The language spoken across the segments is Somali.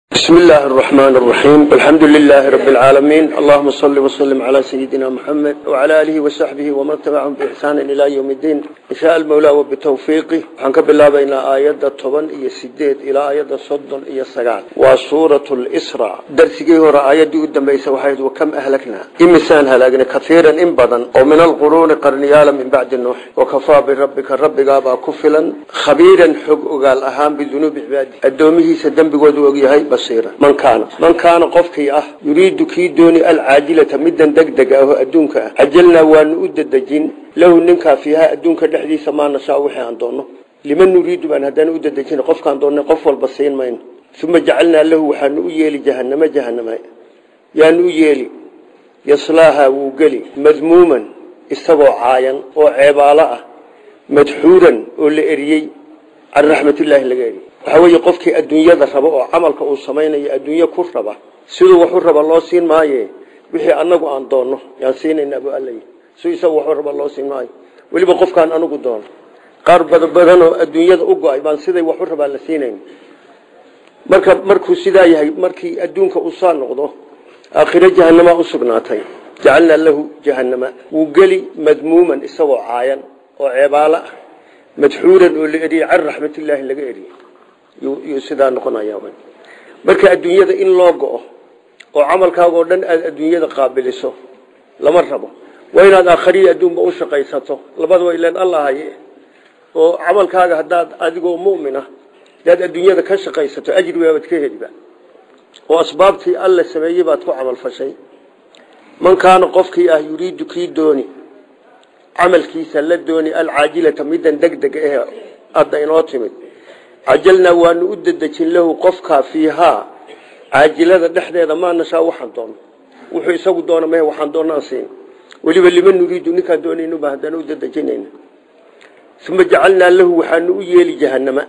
بسم الله الرحمن الرحيم الحمد لله رب العالمين اللهم صل وسلم على سيدنا محمد وعلى آله وصحبه ومن تبعهم بإحسان إلى يوم الدين إن شاء المولى وبتوفيقه حنك بالله بين آيات الطبن إيا السديد إلى آيات الصدن إيا السقال وسورة الإسراء درسيه هو آيات دي قدام بيس وحيد وكم أهلكنا إمسان هلاقنا كثيرا إنبضا ومن القرون قرنيالا من بعد النوح وكفى بربك الرب قابا كفلا خبيرا حق قال أهام بذنوب عباده الدومه سدن بقود وقيهي بصيرا من كان من كان قفكي أه يريد كي دوني العاجلة مدا دقدق أهو أدونك أه عجلنا وان أددجين له ننكا فيها أدونك الحديث ما نشاء وحي عن دونه لمن نريد بأن هدان أددجين قف كان دونه قف والبصين مين ثم جعلنا له وحن أيالي جهنم جهنم يعني أيالي يصلاها وقلي مذموما استوى عايا وعبالة مدحورا ولئريي عن رحمة الله لغيري waxa weeye qofkii adduunyada raba oo camalka uu samaynayo adduunyo ku raba siduu waxu raba loo siin maaye wixii anagu aan doonno yaan siinayna bu alla siduu isagu waxu raba loo siin maayo weliba qofkaan anagu doono qaar badan oo adduunyada u go-ay baan siday waxu rabaa la siinayn marka markuu sidaa yahay markii adduunka uu saa noqdo aakhiro jahanama u sugnaatay jacalnaa lahu jahanama wuu geli madmuuman isagoo caayan oo ceebaalo ah madxuuran oo la eriyey can raxmatillaahi laga eriyey yuu sidaa noqonaya marka adduunyada in loo go-o oo camalkaaga oo dhan aada adduunyada qaabiliso lama rabo waa inaad aakhariya adduunba u shaqaysato labadaba ilan alla haye oo camalkaaga haddaad adigoo mu'mina hadaad adduunyada ka shaqaysato ajri waabaad ka heliba oo asbaabtii alla sameeyey baad ku camalfashay man kaana qofkii ah yuriidu kii dooni camalkiisa la dooni alcaajilata midan degdeg eh hadda inoo timid cajalnaa waanu u dedejin lahu qofkaa fiihaa caajilada dhexdeeda maa nashaa waxaan doono wuxuu isagu doona meh waxaan doonaan siin weliba liman nuriidu ninkaan doonaynuba haddana u dedejinayna uma jacalnaa lahu waxaanu u yeeli jahanama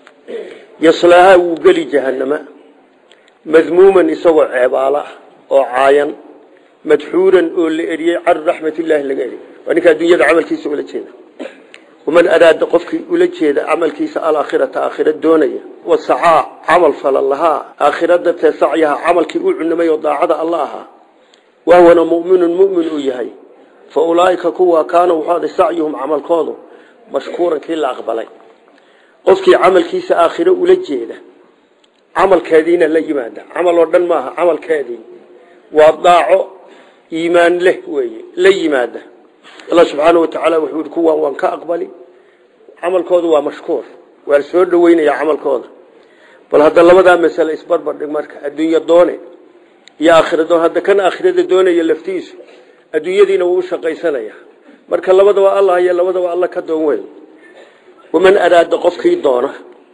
yaslaahaa wuu geli jahanama madmuuman isagoo ceebaala oo caayan madxuuran oo la eriyey can raxmatillaahi laga eriyey waa ninka adduunyada camalkiisa ula jeeda waman araada qofkii ula jeeda camalkiisa alaakhirata aakhira doonaya wasacaa camal fala lahaa aakhira dartee sacyaha camalkii u cunamay oo daacada alla ahaa wahwana muminun mumin uu yahay fa ulaaika kuwa kaana wuxuu aday sacyuhum camalkoodu mashkuuran kii la aqbalay qofkii camalkiisa aakhiro ula jeeda camalkeediina la yimaada camal oo dhan maaha camalkeedii waa daaco iimaan leh weeye la yimaada allah subxaana wa tacaala wuxuu yihi kuwaan waan ka aqbali camalkooda waa mashkuur waa la soo dhaweynayaa camalkooda bal hadda labadaa masale isbarbar dhig marka adduunyo doone iyo aakhira doon hadda kan aakhirada doonaya laftiisu adduunyadiina wuu u shaqaysanaya marka labadaba allah iyo labadaba alla ka doon weyn waman araada qofkii doona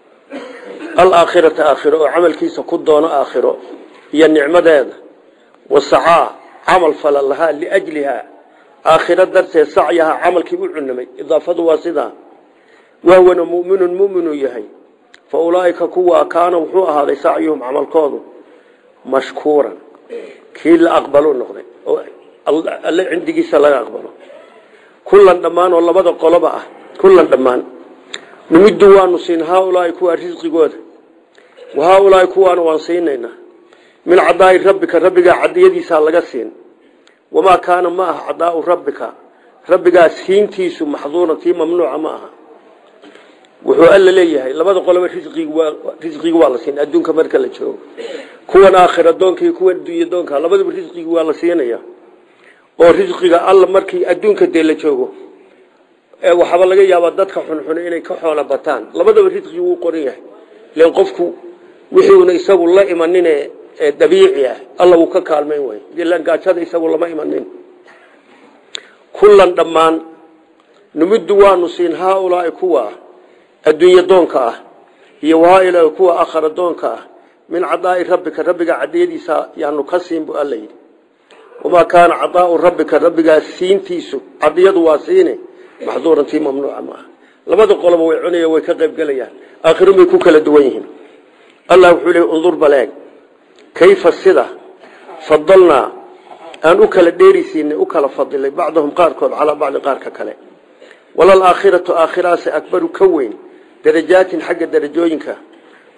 alaakhirata aakhiro oo camalkiisa ku doono aakhiro iyo nicmadeeda wasacaa camal fala lahaa liajliha aakhiro darteed sacyaha camalkii u cunamay idaafadu waa sidaa wahwana muminun muminuu yahay fa ulaaika kuwa kaana wuxuu ahaaday sacyuhum camalkoodu mashkuuran kii la aqbalu noqday oo alle cindigiisa laga aqbalo kullan dhammaan oo labada qoloba ah kullan dhammaan numiddu waanu siin haaulaai kuwa risqigooda wa haaulaai kuwaana waan siinaynaa min cadaa'i rabbika rabbigaa cadiyadiisaa laga siin wamaa kaana ma aha cadaau rabbika rabbigaa siintiisu maxduuran tii mamnuuca ma aha wuxuu alla leeyahay labada qoloba risqigi waa la siin adduunka marka la joogo kuwan aakhira doonka iyo kuwan adduunya doonka labadaba risqigi waa la siinaya oo risqiga alla markii adduunka dee la joogo waxaaba laga yaabaa dadka xunxune inay ka xoola bataan labadaba risqigi wuu qoran yahay len qofku wixiuna isagu la imanine dabiici ah alla wuu ka kaalmayn way ilaan gaajada isagu lama imanin kullan dhammaan numiddu waanu siin haaulaai kuwa adduunye doonka ah iyo haailaa kuwa akhara doonka ah min cadaa'i rabbika rabbiga cadiyadiisa yaanu ka siin bu alla yidhi wamaa kaana cadaau rabbika rabbigaa siintiisu cadiyadu waa siine maxduurantii mamnuuca maaha labada qoloba way cunaya way ka qaybgelayaan aakhirun bay ku kala duwan yihiin allah wuxuu leey undur baleeg kayfa sida fadalnaa aan u kala dheerisiinay u kala fadilay bacdahum qaarkood calaa bacdi qaarka kale walal aakhiratu aakhiraase akbaru ka weyn darajaatin xagga darajooyinka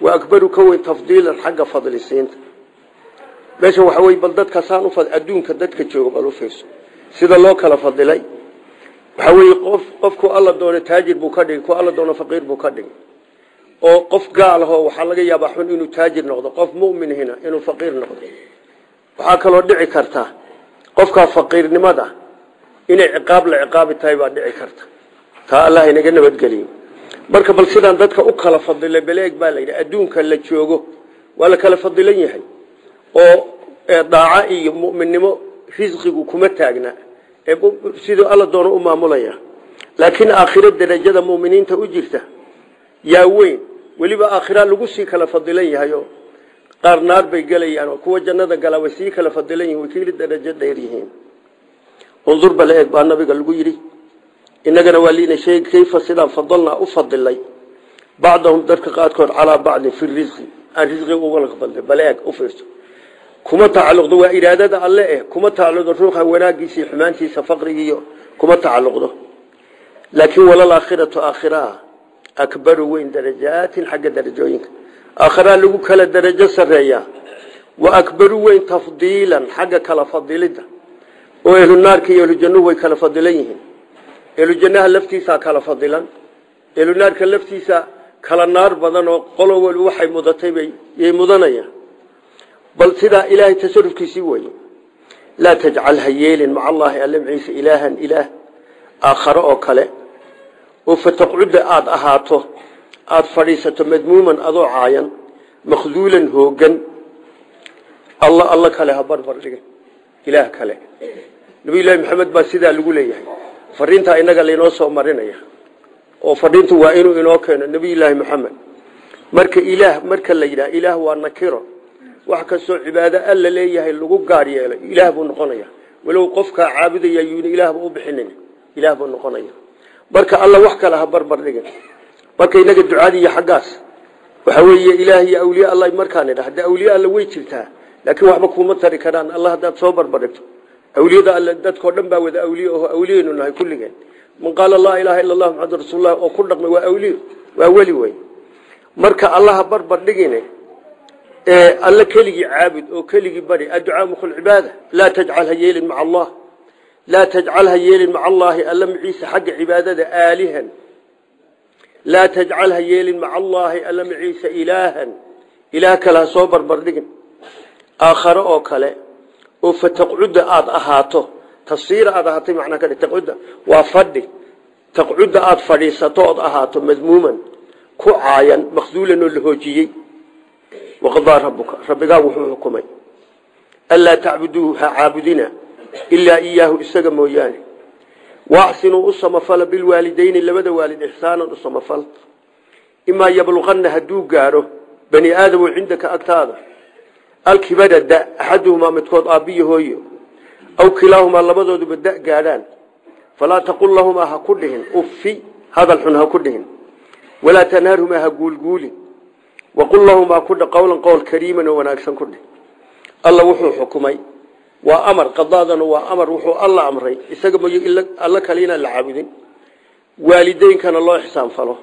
wa akbaru ka weyn tafdiilan xagga fadlisiinta meesha waxa wey bal dadka saan u adduunka dadka jooga bal u fiirso sida loo kala fadilay waxa weye qof qofku alla doono taajir buu ka dhigay ku alla doono faqiir buu ka dhigay oo qof gaal ahoo waxaa laga yaabaa xun inuu taajir noqdo qof mu'minhina inuu faqiir noqdo waxaa kaloo dhici karta qofkaa faqiirnimada inay ciqaab la ciqaabi tahay baa dhici karta taa allah inaga nabadgeliyo marka bal sidaan dadka u kala fadilay baleeg baa layidhi adduunka la joogo waa la kala fadilan yahay oo daaco iyo mu'minnimo risqigu kuma taagna siduu alla doono u maamulaya laakiin aakhiro darajada mu'miniinta u jirta yaa weyn weliba aakhira lagu sii kala fadilan yahay oo qaar naar bay gelayaan oo kuwa jannada galaa way sii kala fadilan yihin way kili darajo dheer yihiin undur bala eeg baa nabiga lagu yidhi innagana waa liina sheegi kayfa sidaan fadalnaa u fadilay bacdahum dadka qaadkood calaa bacdin fi risqi aan risqi uga fadilay bala eeg u fiirso kuma tacalluqdo waa iraadada alle eh kuma tacalluqdo ruuxa wanaagiisa iyo xumaantiisa faqrigiiyo kuma tacalluqdo laakiin walal aakhiratu aakhiraa akbaru weyn darajaatin xagga darajooyinka aakhiraa lagu kala darajo sarreeyaa wa akbaru weyn tafdiilan xagga kala fadilidda oo ehlu naarka iyo ehlu jannuhu way kala fadilan yihiin ehlu jannaha laftiisaa kala fadilan ehlu naarka laftiisa kala naar badan oo qolo wali waxay mudatay bay yay mudanayaan bal sidaa ilaahay tasarufkiisii weeye laa tajcal ha yeelin maca allaahi alle maciise ilaahan ilaah aakhare oo kale oo fataqcudda aada ahaato aada fadhiisato madmuuman adoo caayan makhduulan hoogan alla alla kale ha barbar dhiga ilaah kale nabiyullaahi maxamed baa sidaa lagu leeyahay fariintaa inaga laynoo soo marinaya oo fadhiintu waa inuu inoo keeno nabiyullaahi maxamed marka ilaah marka la yidhaha ilaah waa nakiro wax kastoo cibaado alla leeyahay lagu gaar yeelay ilaah buu noqonaya walow qofkaa caabudaya yuuna ilaahba u bixinin ilaah buu noqonaya marka alla wax kale ha barbar dhigin marka inaga ducadii iyo xaggaas waxa weeye ilaah iyo awliye alla markaan idha hadda awliye alla way jirtaa laakiin waxba kuma tari karaan alla haddaad soo barbardhigto awliyada alle dadkao dhan baa wada awliye oo awliyeynu nahay kulligeen man qaala laa ilaaha illa allah maxamadu rasuullah oo ku dhaqmay waa awliye waa weli wey marka allaha barbardhigine alle keligii caabud oo keligii bari adducaa mukhul cibaada laa tajcal ha yeelin maca allah laa tajcal ha yeelin maca allaahi alla maciise xagga cibaadada aalihan laa tajcal ha yeelin maca allaahi alla maciise ilaahan ilaah kale ha soo barbardhigin aakhare oo kale oo fataqcudda aada ahaato tafsiira aad ahaatay macnaa ka taqcudda waa fadhi taqcudda aada fadhiisato ood ahaato madmuuman ku caayan makhduulan oo la hoojiyey waqadaa rabuka rabbigaa wuxuu xukumay anlaa tacbuduuhu ha caabudina ilaa iyaahu isaga mooyaane waaxsinuu u samafala bilwaalidayni labada waalid ixsaanan u samafal imaa yabluqanna hadduu gaadho bani aadamu cindaka agtaada alkibada da axaduhumaa midkood aabbiyo hooyo aw kilaahumaa labadooduba da gaadhaan falaa taqul lahumaa ha ku dhihin uffi hadal xun ha ku dhihin walaa tanharhumaa ha guulguulin waqul lahumaa kudha qowlan qowl kariiman oo wanaagsan ku dhih alla wuxuu xukumay waa amar qadaadana waa amar wuxuu alla amray isaga mooye alla kale inaan la caabudin waalideynkana loo ixsaan falo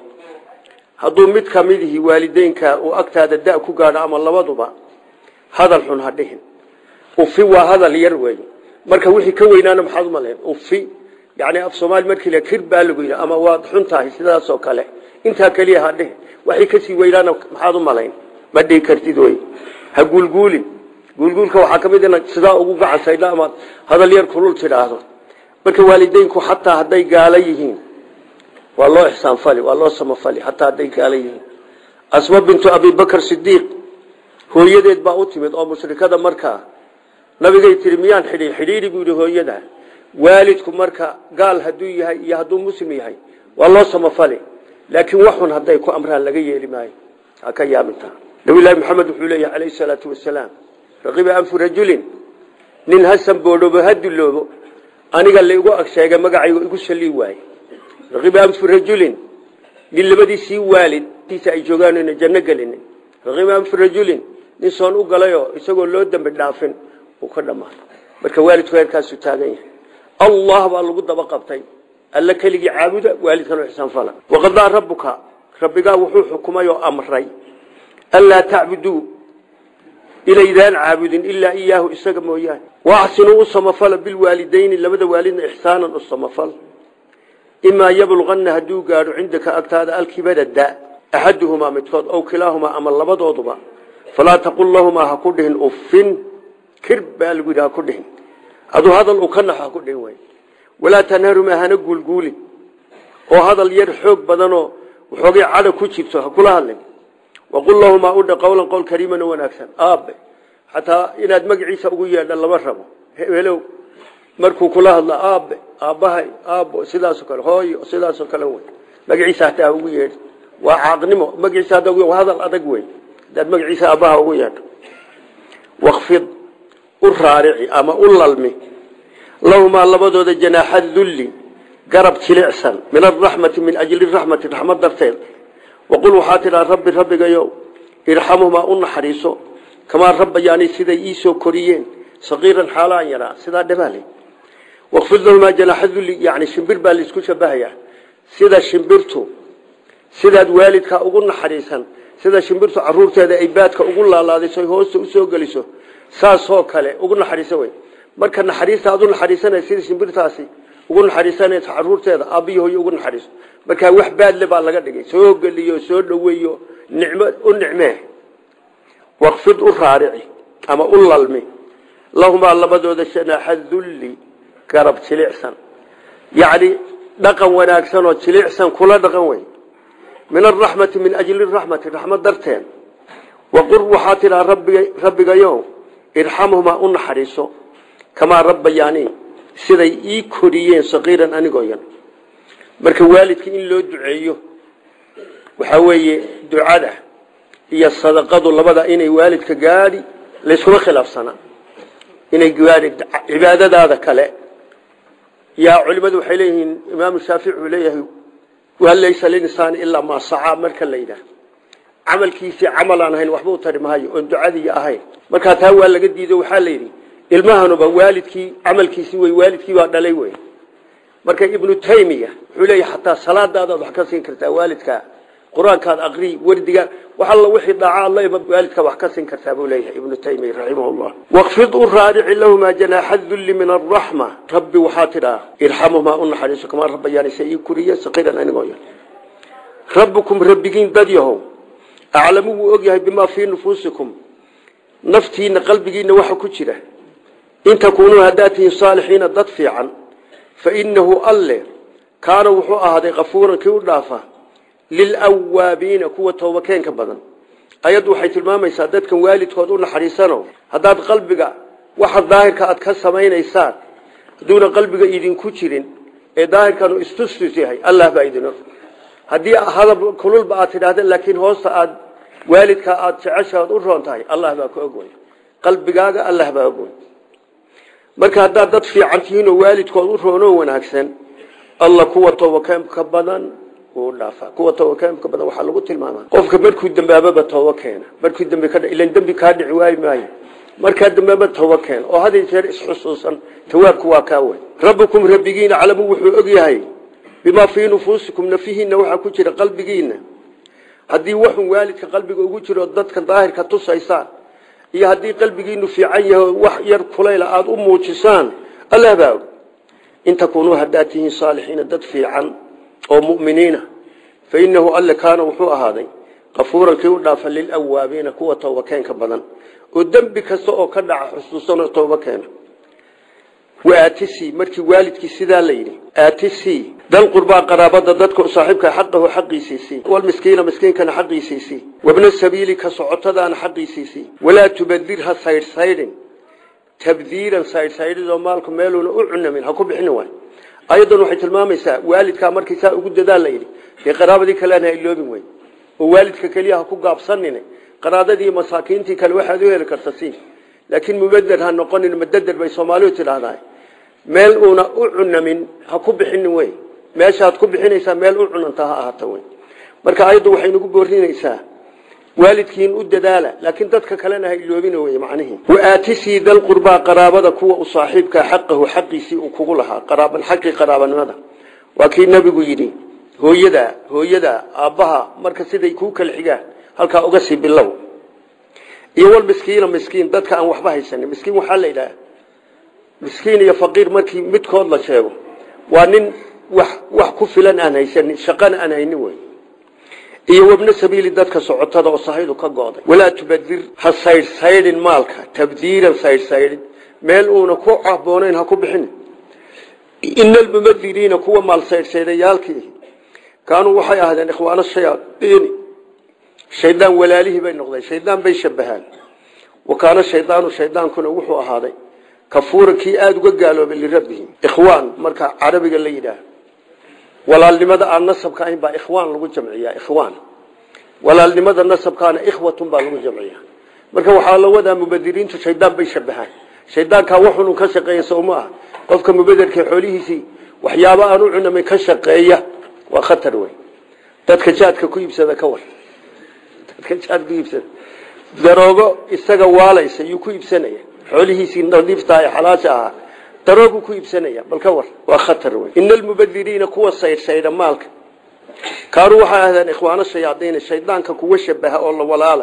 hadduu mid ka midihi waalideynka uu agtaada da ku gaadho ama labaduba hadal xun ha dhihin ufi waa hadal yar wey marka wixii ka weynaana maxaad u malayn ufi yani af soomaali markii la kir baa lagu yidhi ama waad xun tahay sidaasoo kale intaa keliya ha dhihin waxay kasii weynaana maxaad u malayn ma dhihi kartid wey ha guulguulin guulguulka waxaa ka mid ina sidaa ugu gacansaydha amaad hadal yar kulul tidhaahdo marka waalideynku xataa hadday gaala yihiin waa loo ixsaanfali waa loo samafali xataa hadday gaala yihiin asma bintu abibakr sidiiq hooyadeed baa u timid oo mushrikada markaa nabigay tihi miyaan xidhiir xidhiiri buu yihi hooyada waalidku marka gaal hadduu yahay iyo hadduu muslim yahay waa loo samafali laakiin waxun hadday ku amraan laga yeeli maayo ha ka yaabinta nabiyullaahi maxamed wuxuu leeyahay calayhi salaatu wasalaam raqiba anfu rajulin nin ha samboodobo ha duloobo aniga laigu ag sheegay magacaygu igu sallii waaye raqiba anfu rajulin nin labadiisii waalidtiisa ay joogaan ina janno gelinin raqiba anfu rajulin nin soon u galayoo isagoo loo dembi dhaafin uu ka dhammaan marka waalidku heerkaasuu taagan yahay allah baa lagu daba qabtay alla keligii caabuda waalidkan ixsaan fala waqadaa rabbuka rabbigaa wuxuu xukumay oo amray anlaa tacbuduu inaydaan caabudin ilaa iyaahu isaga mooyaane waaxsinuu u samafala bilwaalidayni labada waalidna ixsaanan u samafal imaa yablqanna hadduu gaadho cindaka agtaada alkibada da axaduhumaa midkood ow kilaahumaa ama labadooduba falaa taqul lahumaa ha ku dhihin uffin kir baa lagu yidhi ha ku dhihin aduu hadal uu ka naxo ha ku dhihin way walaa tanharumaa hana guulguulin oo hadal yar xoog badanoo waxoogay cadha ku jirto ha kula hadlin waqul lahumaa udha qowlan qowl kariiman oo wanaagsan aabe xataa inaad magaciisa ugu yeedha lama rabo hebelow markuu kula hadla aabe aabbahay aabbo sidaasoo kale hooyo sidaasoo kale wey magaciisa hataa ugu yeedhi waa caaqnimo magaciisa hadda ugu hadal adag wey hadaad magaciisa aabbaha ugu yeedho wakfid u raarici ama u lalmi lahumaa labadooda janaaxa dulli garab jilicsan min araxmati min ajli raxmati raxmad darteed waqul waxaa tidhaa rabbi rabbigayow irxamuhumaa u naxariiso kamaa rabbayaani siday iisoo koriyeen saqiiran xaalaan yaraa sidaa dhabaale waqfid lahumaa janaaxa dulli yani shimbir baa laisku shabahayaa sida shimbirtu sidaad waalidkaa ugu naxariisan sida shimbirtu caruurteeda ay baadka ugu laalaadayso hoosta usoo geliso saasoo kale ugu naxariisa wey marka naxariista aad u naxariisanay sida shimbirtaasi ugu naxariisanaysa caruurteeda aabbiyo hooyo ugu naxariiso markaa wax baadle baa laga dhigay soo geliyo soo dhoweeyo nicmo u nicmee waqfid u raarici ama u lalmi lahumaa labadooda janaaxa dulli garab jilicsan yacni dhaqan wanaagsan oo jilicsan kula dhaqan wey min araxmati min ajli raxmati raxmad darteen waqul waxaa tidhaa rabbigayow irxamhumaa u naxariiso kamaa rabbayaani siday ii koriyeen saqiiran anigoo yan marka waalidka in loo duceeyo waxaa weeye ducada iyo sadaqadu labada inay waalidka gaadhi layskuma khilaafsanaa inay gaadhi cibaadadaada kale yaa culimadu waxay leeyihiin imaamu shaafici uu leeyahay waa laysa linsaani ilaa maa sacaa marka la yidhaah camalkiisii camal aan ahayn waxba u tari maayo oon ducadii ahayn markaa taa waa laga diido waxaa la yidhi ilmahanuba waalidkii camalkiisii wey waalidkii baa dhalay wey marka ibnu taymiya wuxuu leeyahay xataa salaadaadaad wax ka siin kartaa waalidkaa qur-aankaad aqrii wardiga wax alla wixii dhaaca alla waalidkaa wax ka siin kartaa buu leeyahay ibnu taymiya raximahullah waqfid u raadici lahumaa janaaxa dulli min araxma rabbi waxaa tidhaa irxamuhumaa u naxariiso kamaa rabbayaani se ii kuriye saqiiran anigoo yan rabbukum rabbigiin dad yahow aclamu wuu og yahay bimaa fii nufuusikum naftiina qalbigiina waxa ku jira in takuunuu haddaad tihiin saalixiina dad fiican fa innahu alle kaana wuxuu ahaaday kafuuran kii u dhaafa lilawaabiina kuwa toobakeenka badan ayaddu waxay tilmaamaysaa dadkan waalidkood u naxariisano haddaad qalbiga waxa daahirka aad ka samaynaysaan hadduuna qalbiga idinku jirin ee daahirkanu istustus yahay allah baa idin og haddii hadab kululba aad tidhaahda laakiin hoosta aad waalidka aad jeceshaad u roon tahay allah baa ka og wey qalbigaaga allah baa og wey marka haddaad dad fiican tihiinoo waalidkood u roonoo wanaagsan alla kuwa toobakeenka badan wuu dhaafaa kuwa toobakeenka badan waxaa lagu tilmaamaa qofka markuu dambaababa tooba keena markuu dambi ka ilan dembi kaa dhici waayi maayo markaa dambaaba tooba keena oo had iyo jeer isxusuusan tawaabku waa kaa wey rabbukum rabbigiina calamu wuxuu og yahay bimaa fii nufuusikum nafihiinna waxaa ku jira qalbigiina haddii waxun waalidka qalbiga ugu jiro dadka daahirka tusaysaan iyo haddii qalbigiinu fiican yahay wax yar kulayla aada u muujisaan allah baa og in takuunuu haddaad tihiin saalixiina dad fiican oo mu'miniina fa innahu alle kaana wuxuu ahaaday kafuuran kii u dhaafa lilawaabiina kuwa toobakeenka badan oo dembi kasta oo ka dhaca xusuusanoo tooba keena waatisi markii waalidkii sidaa la yidhi aatisi dal qurbaa qaraabada dadka saaxiibka xaqahu xaqiisiisii walmiskiina miskiinkana xaqiisiisii wabna sabiili ka socotadaana xaqiisiisii walaa tubadir ha saydhsaydhin tabdiiran saydhsaydhidoo maalku meeluuna u cunamin ha ku bixini waay ayadan waxay tilmaamaysaa waalidkaa markii saa ugu dadaal la yidhi dee qaraabadii kalena ha iloobin wey oo waalidka keliya ha ku gaabsanin qaraadadii masaakiintii kale waxaad u heli karta si laakiin mubeder ha noqonin madeder bay soomaalidu tidhaahdaa meel uuna u cunamin ha ku bixinin wey meeshaad ku bixinaysaa meel u cunanta ha ahaato wey marka ayaddu waxay nagu boorinaysaa waalidkiin u dadaala laakiin dadka kalena ha iloobin wey macnihii waatisii dal qurbaa qaraabada kuwa u saaxiibkaa xaqahu xaqiisii uu kugu lahaa qaraaban xaqii qaraabanimada waa kii nabigu yidhi hooyada hooyada aabbaha marka siday kuu kala xigaan halkaa uga sii bilow iyo wal miskiina miskiin dadka aan waxba haysanin miskiin waxaa la yidhaha miskiin iyo faqiir markii midkood la sheego waa nin wax wax ku filan aan haysanin shaqana aan haynin wey iyo wabna sabiili dadka socotada oo sahaydu ka go'day walaa tubadir ha saydhsaydhin maalka tabdiiran saydhsaydhin meel uuna ku haboonayn ha ku bixin ina almubadiriina kuwa maal saydhsaydhayaalkii kaanuu waxay ahaadeen ikhwaano shayaaiini shaydaan walaalihii bay noqdeen shaydaan bay shabahaan wa kaana shaydaanu shaydaankuna wuxuu ahaaday kafuuran kii aada uga gaaloobay lirabbihi ikhwaan marka carabiga la yidhaah walaalnimada aan nasabka ahayn baa ikhwaan lagu jamciyaa ikhwaan walaalnimada nasabkaana ikhwatun baa lagu jamciyaa marka waxaa la wadaa mubadiriintu shaydaan bay shabahaan shaydaankaa waxunu ka shaqeeya soo ma ah qofka mubaderka xoolihiisii waxyaaba aan u cunamay ka shaqeeya waa khatar wey dadka jaadka ku iibsada ka war dadka jaad ku iibsada daroogo isaga waalaysa yuu ku iibsanaya xoolihiisii nadiifta ee xalaasha ahaa daroogu ku iibsanaya bal ka war waa khatar wey ina almubadiriina kuwa saydhsaydha maalka kaanuu waxay ahdeen ikhwaano shayaadiina shaydaanka kuwa shabaha oo la walaala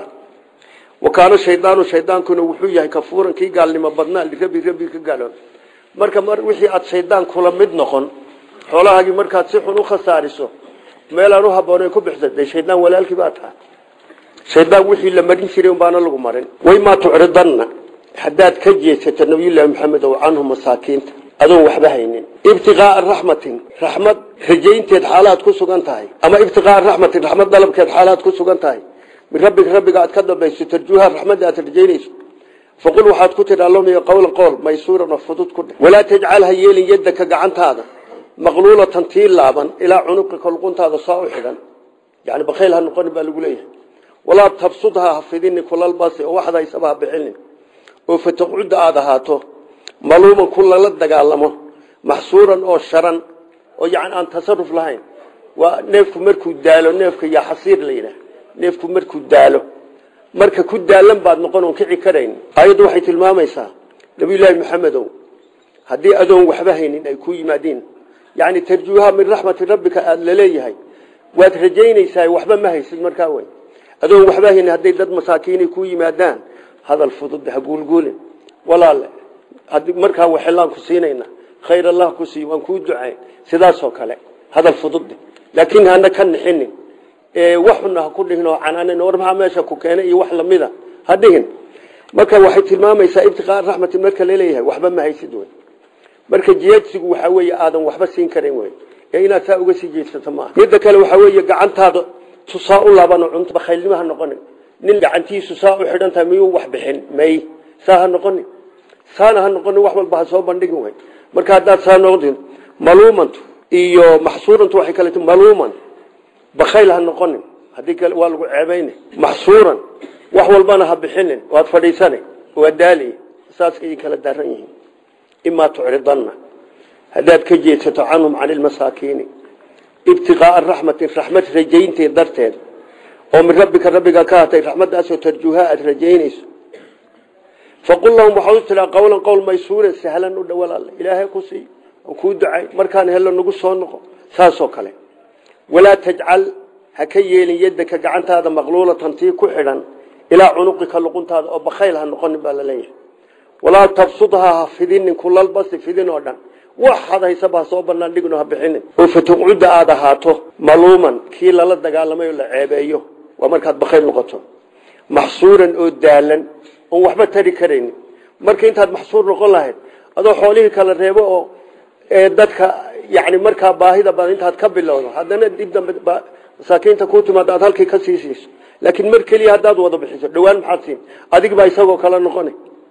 wa kaana shaydaanu shaydaankuna wuxuu yahay kafuuran kii gaalnimo badnaa lirabi rabbi ka gaaloon marka mar wixii aad shaydaan kula mid noqon xoolahaagii markaad si xun u khasaariso meelaan u haboonayn ku bixsa dee shaydaan walaalkii baa tahay shaydaan wixii la marin jiray unbaana lagu marin waymaa tucridanna haddaad ka jeesato nabiyullaahi maxamed ow canhu masaakiinta adoon waxba haynin ibtiqaaa raxmatin raxmad rajaynteed xaalaad ku sugan tahay ama ibtiqaaa raxmatin raxmad dalabkeed xaalaad ku sugan tahay min rabbika rabbiga aad ka dambayso tarjuuha raxmadda aad rajaynayso faqul waxaad ku tidhi allahuma qowla qool maysuuran oo fudud ku dheh walaa tajcal ha yeelin yaddaka gacantaada maqluulatan tii laaban ilaa cunuqika luquntaada saa u xidhan yani bakhayl ha noqonin baa lagu leeyahay walaa tabsudha ha fidini kulalbasi oo waxda haysaba ha bixinin oo fataqcudda aada ahaato maluuman ku lala dagaalamo maxsuuran oo sharan oo yani aan tasaruf lahayn waa neefku markuu daalo neefka yaa xasiir la yidhaah neefku markuu daalo marka ku daalan baad noqon oon kici karayn ayaddu waxay tilmaamaysaa nabiyullaahi maxamedow haddii adoon waxba haynin ay ku yimaadiin yani tarjuuha min raxmati rabbika aada laleeyahay waad rajaynaysaa waxba ma haysid markaa wey adoon waxba haynin hadday dad masaakiinay ku yimaadaan hadal fudud ha guulguulin walaale markaa waxelaan ku siinayna khayr allah ku siiy waan kuu ducayn sidaasoo kale hadal fudud laakiin hana ka nixinin waxuna ha ku dhihin oo canaanin war maxaa meesha ku keenay iyo wax lamida ha dhihin marka waxay tilmaamaysaa ibtiqaa raxmatin marka laleeyahay waxba ma haysid wey marka jeedsigu waxaa weeye aadan waxba siin karin wey ee inaad saa uga sii jeedsato maaha midda kale waxaa weeye gacantaada tusaa u laabano cunto bakhaylnimo ha noqonin nin gacantiisu saa u xidhan tahay miyuu wax bixin may saa ha noqonin saana ha noqonin wax walba ha soo bandhigin wey marka haddaad saa noqdin maluumantu iyo maxsuurantu waxay kale maluuman bakhayl ha noqonin haddii kale waa lagu ceebayna maxsuuran wax walbana ha bixinin waad fadhiisane waa daali saasay kala daaran yihiin imaa tucridanna haddaad ka jeedsato canhum cani lmasaakiini ibtiqaaa raxmatin raxmad rajaynteed darteed oo min rabbika rabbiga ka hatay raxmaddaasoo tarjuuha aada rajaynayso faqul lahum waxaad u tiraa qowlan qowl maysuuran sahlan u dhowal alle ilaahay ku sii oo kuu ducay markaan hello nagu soo noqo saasoo kale walaa tajcal ha ka yeelin yaddaka gacantaada maqluulatan tii ku xidhan ilaa cunuqika luquntaada oo bakhayl ha noqonin baa laleeyahay walaa tabsudhaa ha fidinin kulalbasi fidin oo dhan waxaad haysaba ha soo banaan dhigno ha bixinin oo fatuqcudda aada ahaato maluuman kii lala dagaalamay oo la ceebeeyo waa markaad bakhayl noqoto maxsuuran oo daalan oon waxba tari karaynin marka intaad maxsuur noqon lahayd adoo xoolihii kala reebo oo dadka yani markaa baahida badan intaad ka bilowdo haddana dib dambe masaakiinta ku timaado aad halkii ka sii siiso laakiin mar keliya haddaad wada bixiso dhowaan maxaad siin adig baa isagoo kala noqona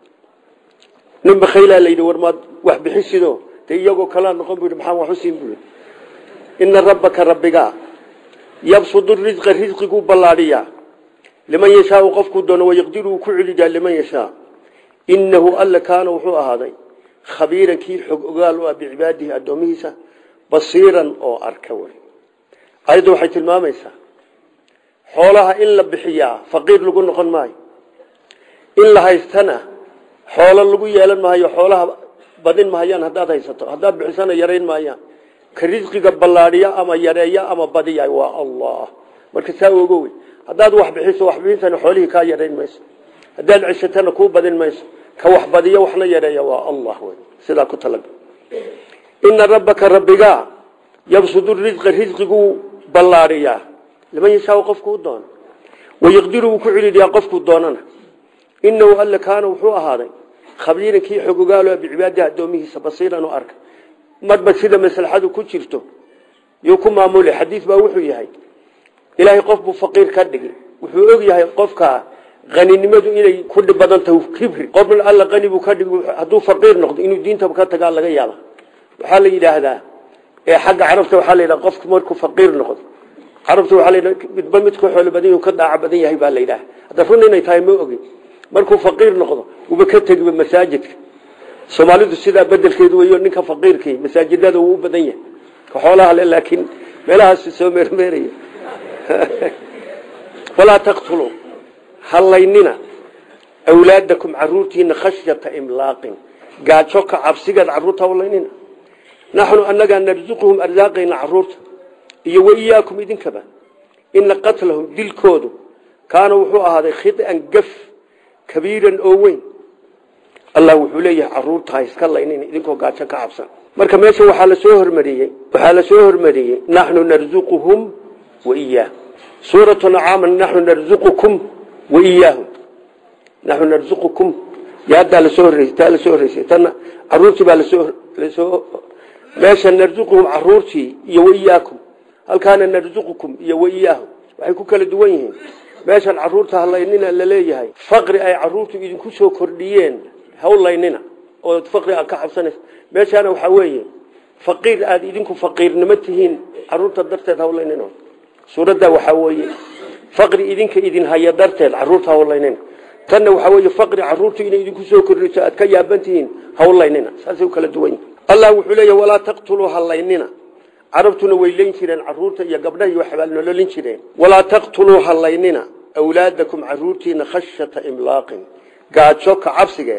nin bakhaylaa la yidhi war maad wax bixisido dee iyagoo kalaa noqon bu yidhi maxaan wax u siin bui ina rabbaka rabbigaa yabsudu risqa risqiguu ballaadhiyaa liman yashaau qofkuu doono wayaqdiru uu ku celiyaa liman yashaa inahu alla kaana wuxuu ahaaday khabiiran kii xog ogaal u ah bicibaadihi addoomihiisa basiiran oo arka wey ayadda waxay tilmaamaysaa xoolaha in la bixiyaa faqiir lagu noqon maayo in la haystana xoolo lagu yeelan maayo xoolaha badin mahayaan haddaad haysato haddaad bixisana yarayn maayaan ka risqiga ballaadhiya ama yareeya ama badiya waa allah marka saa ogo wey haddaad wax bixiso waxbixintana xoolihii kaa yadhayn mayso haddaad ceshatana kuu badin mayso ka wax badiyo waxna yareeya waa allah wey sidaa ku talaga ina rabbaka rabbigaa yabsudu risqa risqiguu ballaariyaa liman yashaau qofkuu doono wayaqdiru wuu ku cililiyaa qofkuu doonana inahu alle kaana wuxuu ahaaday khabiiran kii xogogaalo bicibaadihi addoomihiisa basiiran u arka marba sida maslaxadu ku jirto yuu ku maamulay xadiis baa wuxuu yahay ilaahay qof buu faqiir ka dhigi wuxuu og yahay qofka qaninimadu inay ku dhib badan tahay kibri qofna alla qani buu ka dhigi hadduu faqiir noqdo inuu diintaba ka tagaa laga yaaba waxaa la yidhaahdaa ee xagga carabta waxaa la yidhaha qofku markuu faqiir noqdo carabta waxaa la yidhaha midba midku xoolo badan yahu ka daaca badan yahay baa la yidhaha hadda run inay tahay ma ogin markuu faqiir noqdo uba ka tegiba masaajidka soomaalidu sidaa bedelkeedu weyo ninka faqiirkii masaajidada uu u badan yahay ka xoolaha le laakiin meelahaas soo meermeeraya walaa taqtuluu hallaynina awlaadakum caruurtiina khashyata imlaaqin gaajo ka cabsigeed caruurta hallaynina naxnu annagaa narsuquhum arsaaqayna caruurta iyo waiyaakum idinkaba ina qatlahum dilkoodu kaana wuxuu ahaaday khian gaf kabiiran oo weyn allah wuxuu leeyahay caruurta ha iska laynin idinkoo gaajo ka cabsan marka meesha waxaa lasoo hormariyey waxaa lasoo hormariyey naxnu narzuquhum waiyaahum suuratu nacaama naxnu narzuqukum waiyaahum naxnu narzuqukum yaadaa lasoo horreysay taa lasoo horreysay tanna caruurtii baa lasoo lasoo meesha narzuquhum caruurtii iyo waiyaakum halkaana narzuqukum iyo waiyaahum waxay ku kala duwan yihiin meeshan caruurta halaynina laleeyahay faqri ay caruurtu idinku soo kordhiyeen hawlaynina oo faqri aad ka cabsanaysa meeshaana waxaa weeye faqiir aada idinku faqiirnimo tihiin caruurta darteed hawlaynina suuradda waxaa weeye faqri idinka idin haya darteed caruurta hawlaynina tanna waxaa weeye faqri caruurtu inay idinku soo kordhiso aad ka yaaban tihiin hawlaynina saasay u kala duwan yihin allah wuxuu leeyahy walaa taqtuluu halaynina carabtuna way leyn jireen caruurta iyo gabdhaha iyo waxbaa nololin jireen walaa taqtuluu halaynina awlaadakum caruurtiina khashyata imlaaqin gaajo ka cabsigeed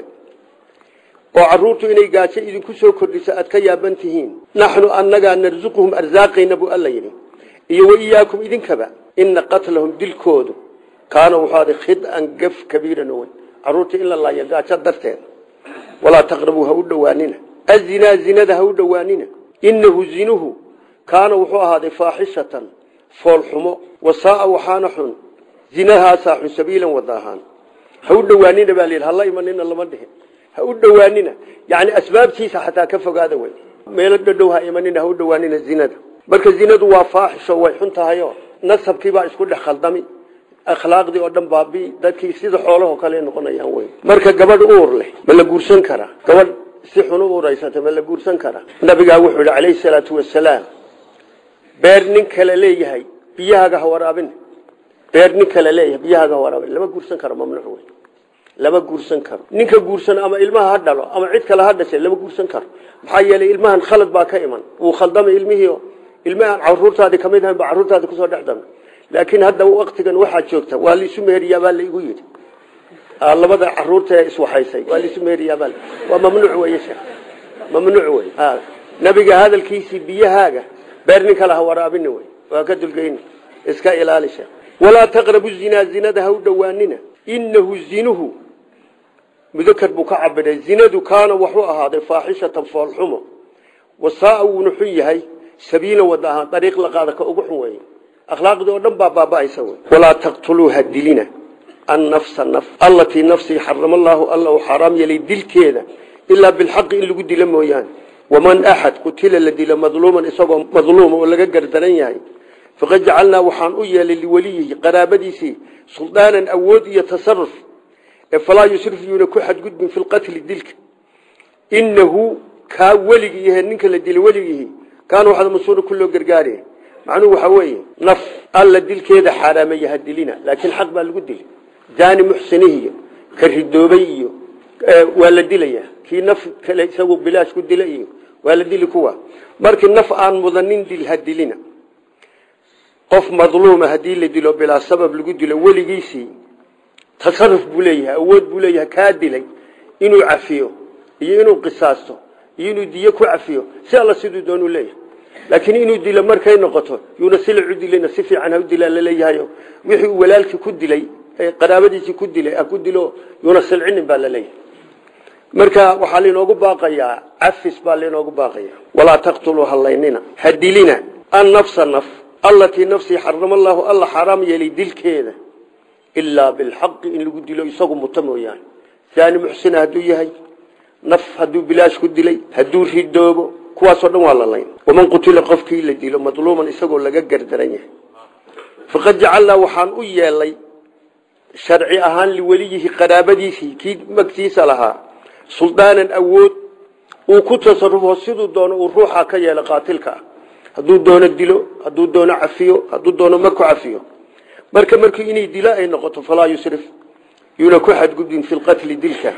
oo caruurtu inay gaajo idinku soo kordhiso aad ka yaaban tihiin naxnu annagaa narsuquhum arsaaqayna buu alla yidhi iyo waiyaakum idinkaba ina qatlahum dilkoodu kaana wuxuu aday khidan gaf kabiiran owen caruurta in la laayo gaajo darteed walaa taqrabuu ha u dhowaanina azinaa zinada ha u dhowaanina inahu zinuhu kaana wuxuu ahaaday faaxishatan foolxumo wasaaa waxaana xun zinahaasaa xun sabiilan wada ahaan ha u dhowaanina baa layidhi hala imanina lama dhihin ha u dhowaanina yani asbaabtiisa xataa ka fogaada wey meelo dhadhow ha imanina ha u dhowaanina zinada marka zinadu waa faaxisho way xun tahayo nasabkiibaa isku dhex khaldami akhlaaqdii oo dhan baabi dadkii sida xoolahoo kale noqonayaan wey marka gabadh uur leh ma la guursan karaa gabadh si xun u uuraysata ma la guursan karaa nabigaa wuxuu yihi calayhi salaatu wasalaam beer nin kale leeyahay biyahaaga ha waraabin beer nin kale leeyahay biyahaaga ha waraabin lama guursan karo mamnuuc wey lama guursan karo ninka guursan ama ilmaha ha dhalo ama cid kale ha dhashay lama guursan karo maxaa yeelay ilmahan khalad baa ka iman wuu khaldamay ilmihii ilmahan caruurtaadii kamid ahayn ba caruurtaadi kusoo dhex damay laakiin hadda waktigan waxaa joogta waa laisu meheriyaa baa laigu yidhi labada caruurta ee iswaxaysay waa laisu meheriyaabaa waa mamnuuc wey sheekh mamnuuc wey nabiga hadalkiisii biyahaaga beer nin kale ha waraabina wey waa ka dulgeyni iska ilaali sheekh walaa taqrabu zinaa zinada ha u dhowaanina inahu zinuhu mudakar buu ka cabiray zinadu kaana waxuu ahaaday faaxishatan foolxumo wasaaa wuuna xun yahay sabiila wada ahaan dariiq la qaada ka ugu xun weeye akhlaaqdii oo dhan baa baaba'aysa wey walaa taqtuluu ha dilina annafsa naf allatii nafsii xarama allaahu alla uu xaaraam yeelay dilkeeda ilaa bilxaqi in lagu dilo mooyaane waman axad qutila la dilo madluuman isagoo madluuma oo laga gardaran yahay faqad jacalnaa waxaan u yeelay liweliyihi qaraabadiisii suldaanan awood iyo tasaruf ee falaa yusrif yuuna ku xadgudbin fi lqatli dilka inahu kaa weligii yahe ninka la dilo weligiihi kaana waxaad masuura ku loo gargaaraya macnuhu waxaa weeye naf alla dilkeeda xaaraamaya ha dilina laakiin xaq baa lagu dili jaani muxsinihi iyo ka ridoobay iyo waa la dilaya kii naf kale isagu bilaash ku dila iyo waa la dili kuwa markii naf aan mudanin dil ha dilina qof madluuma haddii la dilo bilaa sabab lagu dilo weligiisii tasaruf buu leeyahay awood buu leeyahay kaa dilay inuu cafiyo iyo inuu qisaasto iyo inuu diyo ku cafiyo si alla siduu doonuu leeyahay laakiin inuu dilo markay noqoto yuuna silic u dilina si fiican ha u dilaan laleeyahay wixii uu walaalkii ku dilay qaraabadiisii ku dilay ha ku dilo yuuna silcinin baa laleeyahay marka waxaa lainoogu baaqayaa cafis baa lainoogu baaqaya walaa taqtuluu hallaynina ha dilina annafsa naf allatii nafsii xarama allaahu alla xaaraam yeelay dilkeeda ilaa bilxaqi in lagu dilo isagu muto mooyaane saani muxsina hadduu yahay naf hadduu bilaash ku dilay hadduu ridoobo kuwaasoo dhan waa la layn waman qutila qofkii la dilo madluuman isagoo laga gardaran yahay faqad jacalnaa waxaan u yeelay sharci ahaan liweliyihi qaraabadiisii kii magtiisa lahaa suldaanan awood uu ku tasarufo siduu doono uu ruuxa ka yeelo qaatilka ah hadduu doono dilo hadduu doono cafiyo hadduu doono ma ku cafiyo marka markii inay dilo ay noqoto falaa yusrif yuuna ku xadgudbin fi lqatli dilka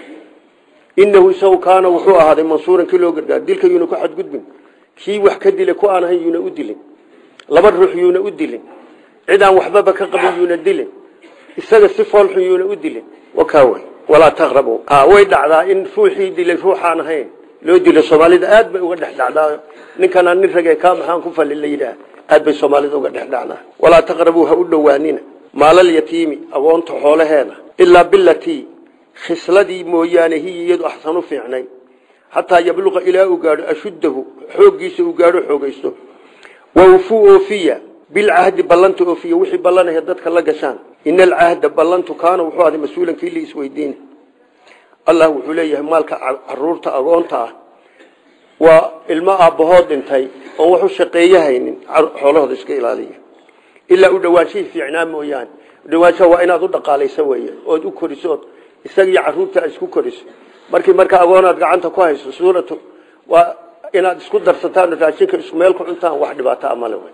inahu isagu kaana wuxuu ahaaday mansuuran kii loo gargaar dilka yuuna ku xadgudbin kii wax ka dilay ku aan ahayn yuuna u dilin laba ruux yuuna u dilin cid aan waxbaba ka qabin yuuna dilin isaga si foolxun yuuna u dilin wakaawy walaa taqrabu way dhacdaa in ruuxii dilay ruuxaan ahayn loo dilo soomaalida aad bay uga dhex dhacdaa ninkanaa nin rage kaa maxaan ku fali la yidhaah aad bay soomaalida uga dhex dhacdaa walaa taqrabuu ha u dhowaanina maalal yatiimi agoonta xoolaheeda ilaa bilatii khisladii mooyaane hiya iyadu axsanu fiicnay xataa yabluqa ilaa uu gaadho ashuddahu xooggiisa uu gaadho xoogaysto wawfuu oofiya bilcahdi ballanta oofiya wixii ballanaya dadka la gashaan ina alcahda ballantu kaana wuxuu ahday mas-uulan kii la isweydiina allah wuxuu leeyahay maalka caruurta agoonta ah waa ilmo aabbahood dhintay oon wax u shaqeeyo haynin xoolahooda iska ilaaliya ilaa u dhawaanshihii fiicnaa mooyaane udhawaanshaha waa inaad u dhaqaalayso weeye ood u koriso ood isaga iyo caruurta isku koriso markii marka agoonaad gacanta ku hayso suuratu waa inaad isku darsataan raashinka isku meel ku cuntaan wax dhibaato amale wey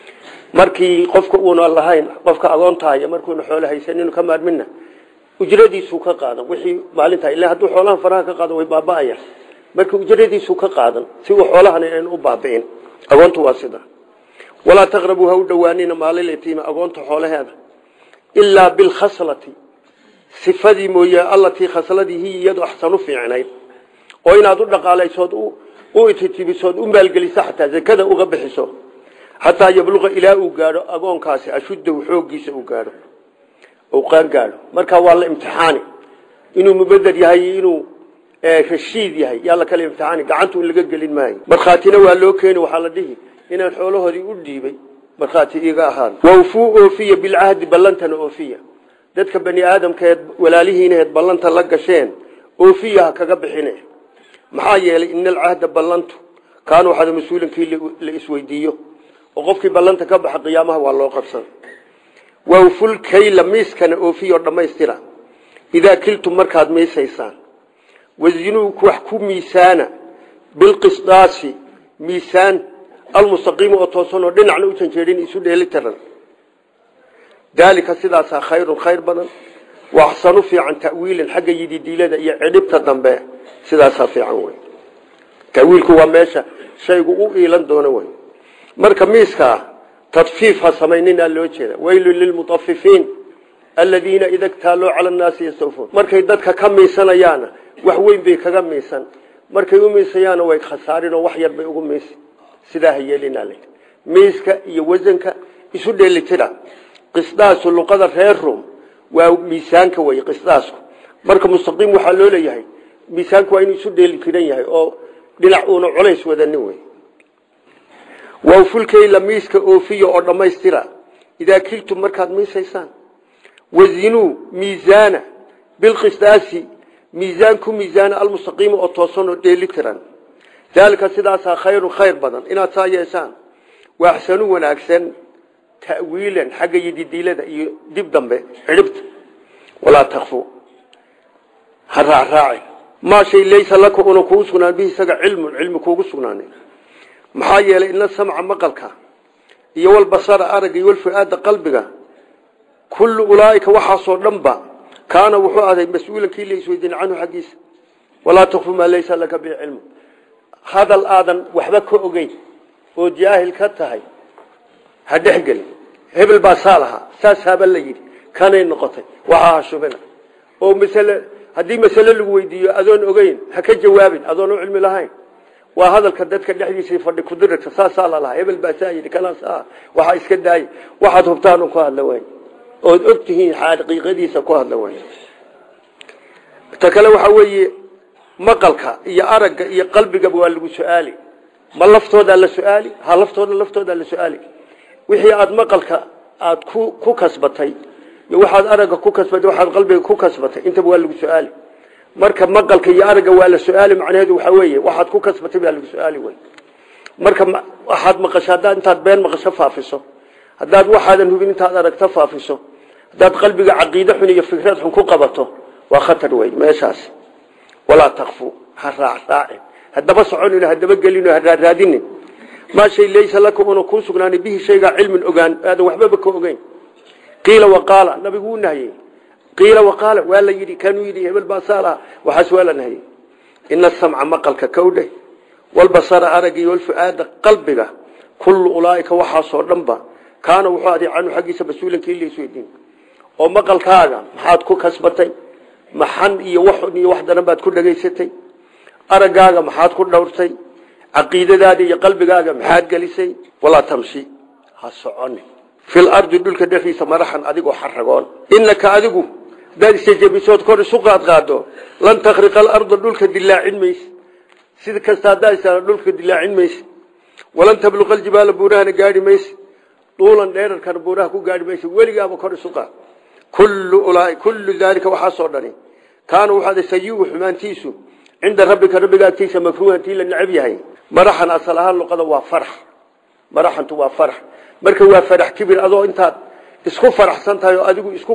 markii qofka uuna lahayn qofka agoontahay markuuna xoolo haysan inuu ka maarmina ujradiisuu ka qaadan wixii maalinta ilaa hadduu xoolahan faraha ka qaado way baaba'ayaan marka ujradiisuu ka qaadan si uu xoolahan aynu u baabi'in agoontu waa sida walaa taqrabuu ha u dhowaanina maalil yatiima agoonta xoolaheeda ilaa bilkhaslati sifadii mooye allatii khasladii hiya iyadu axsanu fiicnayd oo inaad u dhaqaalaysood u ititibisood u maalgeliso xataa zakada uga bixiso xataa yabluqa ilaa uu gaadho agoonkaasi ashuddahu xooggiisa uu gaadho uu qaan gaadho markaa waa la imtixaani inuu mubeder yahay inuu rashiid yahay yaa la kala imtixaani gacantu in laga gelin maayo markhaatina waa loo keeni waxaa la dhihi inaan xoolahoodii u dhiibay markhaati iiga ahaan wawfuu oofiya bilcahdi ballantana oofiya dadka bani aadamkaeed walaalihiinaheed ballanta la gasheen oofiya ha kaga bixine maxaa yeelay ina alcahda ballantu kaana waxaada mas-uulinkii la isweydiiyo oo qofkii ballanta ka baxa qiyaamaha waa loo qabsan wawful kayla miiskana oofiyo dhammaystira idaa kiltum markaad miisaysaan wazinuu wax ku miisaana bilqisdaasi miisaan almustaqiimi oo toosan oo dhinacna u janjeedhin isu dheeli tiran daalika sidaasaa khayrun khayr badan wa axsanu fiican ta'wiilan xagga yididiilada iyo cidhibta dambe sidaasaa fiican wey tawiilku waa meesha shaygu u iilan doono wey marka miiskaa tadfiif ha samayninaa loo jeeda weylu lilmutafifiin aladiina ida ktaaluu cala nnaasi yastawfuun markay dadka ka miisanayaana wax weyn bay kaga miisan markay u miisayaana way khasaarinoo wax yar bay ugu miisi sidaa ha yeelinaa l miiska iyo wasanka isu dheelitira qisdaasu luqada reer rum waa miisaanka wey qisdaasku marka mustaqiim waxaa loo leeyahay miisaanku waa inuu isu dheeli tiran yahay oo dhinac uuna culays wadanin wey wawfulkayla miiska oofiya oo dhammaystira idaa kiltum markaad miisaysaan wazinuu miisaana bilqisdaasi miisaan ku miisaana almustaqiima oo toosan oo dheeli tiran daalika sidaasaa khayrun khayr badan inaad saa yeeshaan waa axsanu wanaagsan ta'wiilan xagga yididiilada iyo dib dambe cidhibta walaa takfu ha raacraacin maa shay laysa laka una kugu sugnaan bihi isaga cilmun cilmi kuugu sugnaanin maxaa yeelay ina samca maqalka iyo walbasara aragga iyo walfu-aada qalbiga kullu ulaaika waxaasoo dhanba kaana wuxuu aday mas-uulan kii la isweydiin canhu xaggiisa walaa takfu maa laysa laka bihi cilmu hadal aadan waxba ka ogeyn oo jaahil ka tahay ha dhexgelin hebel baa saa lahaa saas haba la yidhi kanay noqotay waxaa ha shubina oo masale haddii masale lagu weydiiyo adoon ogeyn ha ka jawaabin adoon u cilmi lahayn waa hadalka dadka dhexdiisa fadhi kudirata saasaa lalahaa hebel baasaa yidhi kanaas ah waxaa iska daayay waxaad hubtaan un ku hadla weyn ood og tihiin xaqiiqadiisa ku hadla weyn ta kale waxaa weeye maqalka iyo aragga iyo qalbigaba waa lagu su-aali ma laftoodaa la su-aali ha laftooda laftoodaa la su-aali wixii aada maqalka aada ku ku kasbatay iyo waxaad aragga ku kasbatay waxaad qalbiga ku kasbatay intaba waa lagu su-aali marka maqalka iyo aragga waa la su-aali macnaheedu waxaa weeye waxaad ku kasbatay baa lagu su-aali wey marka waxaad maqasho haddaad intaad been maqasho faafiso haddaad waxaadan hubin intaad aragto faafiso haddaad qalbiga caqiide xun iyo fikrad xun ku qabato waa khatar wey meeshaas walaa takfu ha raacraacin haddaba soconino haddaba gelino ha raaraadinin maa shay laysa laka una kuu sugnaanay bihi shaygaa cilmin ogaan aadan waxbaba ka ogeyn qiila waqaala nabigu wuu nahiyey qiila waqaala waa la yidhi kanuu yidhi hebel baasaa laha waxaas waa la nahiyey ina asamca maqalka kawdhe walbasara aragga iyo walfuaada qalbiga kullu ulaaika waxaasoo dhanba kaana wuxuu aday canhu xaggiisa mas-uulanka in laisweydiin oo maqalkaaga maxaad ku kasbatay maxan iyo wax iyo wax daran baad ku dhegaysatay araggaaga maxaad ku dhowrtay caqiidadaada iyo qalbigaaga maxaad gelisay walaa tamshi ha soconi fil ardi dhulka dhexdiisa maraxan adigoo xaragoon inaka adigu hadaad isjajabisood kor isu qaadqaado lan takriqa alarda dhulka dilaacin mayse sida kasta haddaa is dhulka dilaacin mayse walan tabluqa aljibaala buurahana gaadhi mayse duulan dheerarkana buuraha ku gaadhi mayse weligaaba kor isu qaad kullu ulaa kullu daalika waxaasoo dhani kaana waxaad sayiu xumaantiisu cinda rabbika rabbiga agtiisa makruuhantii la necab yahay maraxan asal ahaan luqada waa farax maraxantu waa farax marka waa farax kibir adoo intaad isku faraxsan tahay oo adigu isku